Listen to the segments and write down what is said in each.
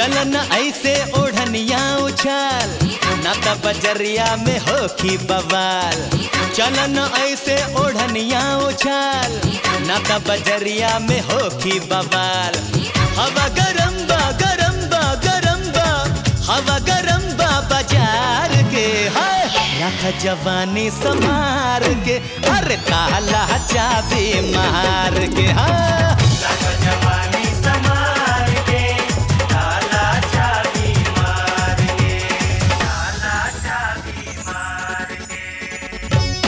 चलन ऐसे ओढ़निया उछाल ना त बजरिया में होखी बवाल चलन ऐसे ओढ़निया उछाल ना त बजरिया में होखी बवाल हवा गरम बा गरम बा गरम बा हवा गरम बा बाजार के हाय रख जवानी संभार के अरे ताला चाबी मार के हाँ जवानी समार के ताला चाबी मार के ताला चाबी मार के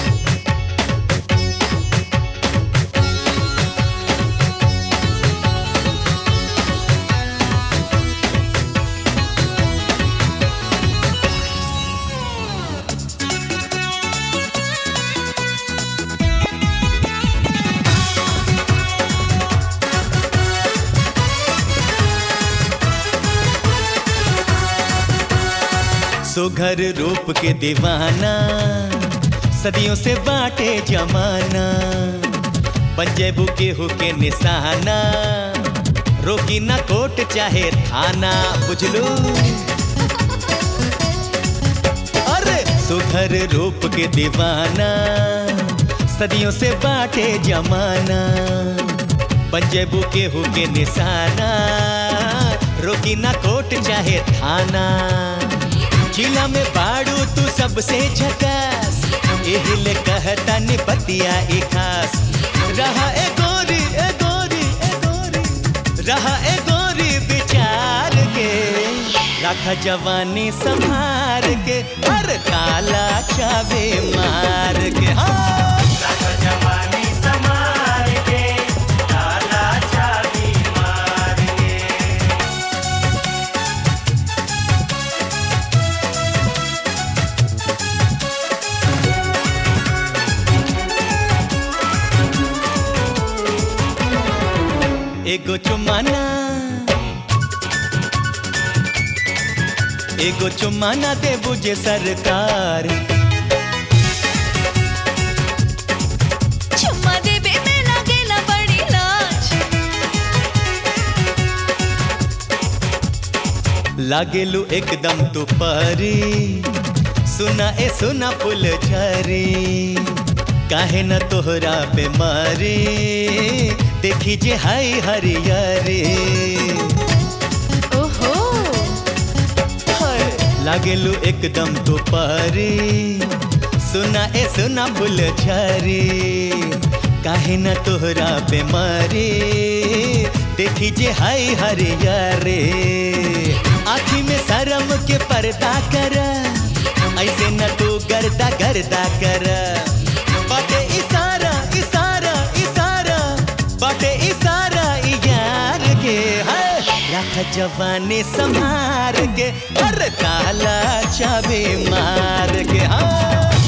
सुघर रूप के दीवाना सदियों से बाटे जमाना पंजेबू केहू के निशाना रोकी ना कोट चाहे थाना बुझलू अरे सुघर रूप के दीवाना सदियों से बाटे जमाना पंजेबू केहू के निशाना रोकी ना कोट चाहे थाना जिला में बाड़ू तू सबसे झकास एहिले कहता नि बतिया ए खास रहा ए गोरी ए गोरी ए गोरी रहा ए गोरी विचार के रखा जवानी संभार के हर काला चाबे मार के हाँ जवानी समार के ताला चाबी मार के एगो चुमाना एगो चुमाना दे बुझे सरकार चुम्मा देबे में लागेला बड़ी लाज लागेलू एकदम तू परी सुना ए सुना फुल झरी काहे न तोहरा पे मारी देखी जे हाय हरियरी ओहो हाय, लागेलू एकदम तू परी सुना ए सुना फुल झरी काहे न तोहरा पे मारी देखी जे हाय हरियरी आँखी में शर्म के पर्दा कर ऐसे न तू गर्दा गर्दा कर बाटे इशारा इशारा इशारा बाटे इशारा ई यार के है रख जवानी संभार के हर काला चाबी मार के हाँ